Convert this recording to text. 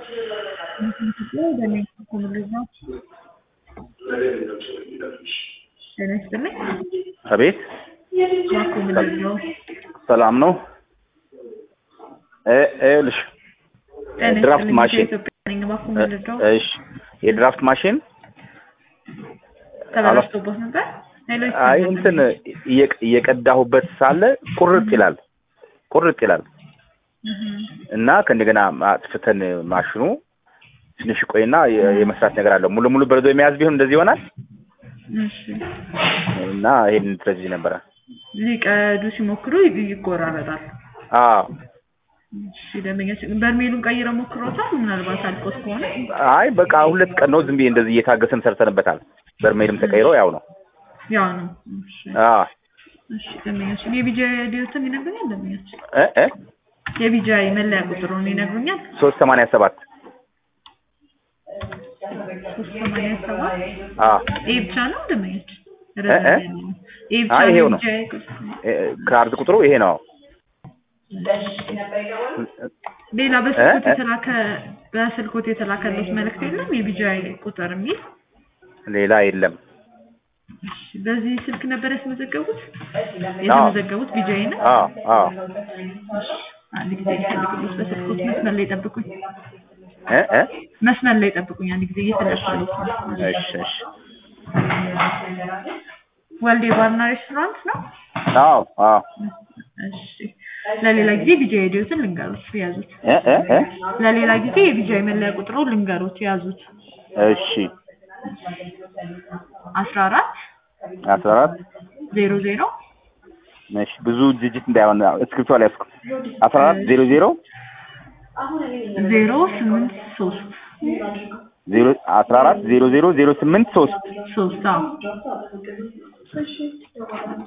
ጤና ይስጥልኝ። አቤት እባክዎ ምንድን ነው? ሰላም ነው። እ ይኸውልሽ ጤና ድራፍት ይስጥልኝ። ማሽን ከኢትዮጵያ ነኝ። እባክዎ ምንድን ነው? እሺ የድራፍት ማሽን ተበላሽቶቦት ነበር? ሄሎ አይ ይሰማል? እንትን እየቀ- እየቀዳሁበት ሳለ ቁርጥ ይላል ቁርጥ ይላል እህ፣ እና ከእንደገና አጥፍተን ማሽኑ ትንሽ ቆይና የ- የመስራት ነገር አለው። ሙሉ ሙሉ በረዶ የመያዝ ቢሆን እንደዚህ ይሆናል እሺ እና ይሄን ስለዚህ ነበረ። ሊቀዱ ሲሞክሩ ይ- ይቆራረጣል። አዎ እሺ ደንበኛች በርሜሉን ቀይረው ሞክሮታል? ምናልባት አልቆት ከሆነ አይ በቃ ሁለት ቀን ነው ዝም ብዬ እንደዚህ እየታገሰን ሰርተንበታል። በርሜልም ተቀይሮ ያው ነው። ያው ነው። እሺ አዎ እሺ ደንበኛች የቢጃይ ዲዮትን ይነግሩኛል? ደንበኛች እ እ የቢጃይ መለያ ቁጥሩን ይነግሩኛል? ሶስት ሰማንያ ሰባት ሶስት ሰማንያ ሰባት አዎ ይሄ ብቻ ነው ደንበኛች? እ? ረዘም ያለ ነው። ይሄ ብቻ አይ ይሄው ነው። የቢጃይ ቁጥር? እ፣ ካርድ ቁጥሩ ይሄ ነው። ሌላ በስልኮት እ? የተላከ በስልኮት የተላከለት መልእክት የለም? የቢጃይ ቁጥር የሚል ሌላ የለም። እሺ፣ በዚህ ስልክ ነበር ያስመዘገቡት? የተመዘገቡት ቢጃይ ነው? አዎ አዎ አንድ ጊዜ ይፈልጉልኝ። በስልኮት መስመር ላይ ጠብቁኝ። እ እ መስመር ላይ ጠብቁኝ። አንድ ጊዜ እየተደረሰሉት ነው። እሺ እሺ ወልዴ ባርና ሬስቶራንት ነው? አዎ አዎ እሺ። ለሌላ ጊዜ ቢጃይ ዲዮትን ልንገሩት ያዙት። እ እ እ ለሌላ ጊዜ የቢጃይ መለያ ቁጥሩ ልንገሩት ያዙት። እሺ አስራ አራት አስራ አራት ዜሮ ዜሮ እሺ ብዙ ድርጅት እንዳይሆን እስክሪፕቶ ላይ ያዝኩ። አስራ አራት ዜሮ ዜሮ ዜሮ ስምንት ሶስት ዜሮ አስራ አራት ዜሮ ዜሮ ዜሮ ስምንት ሶስት ሶስት አዎ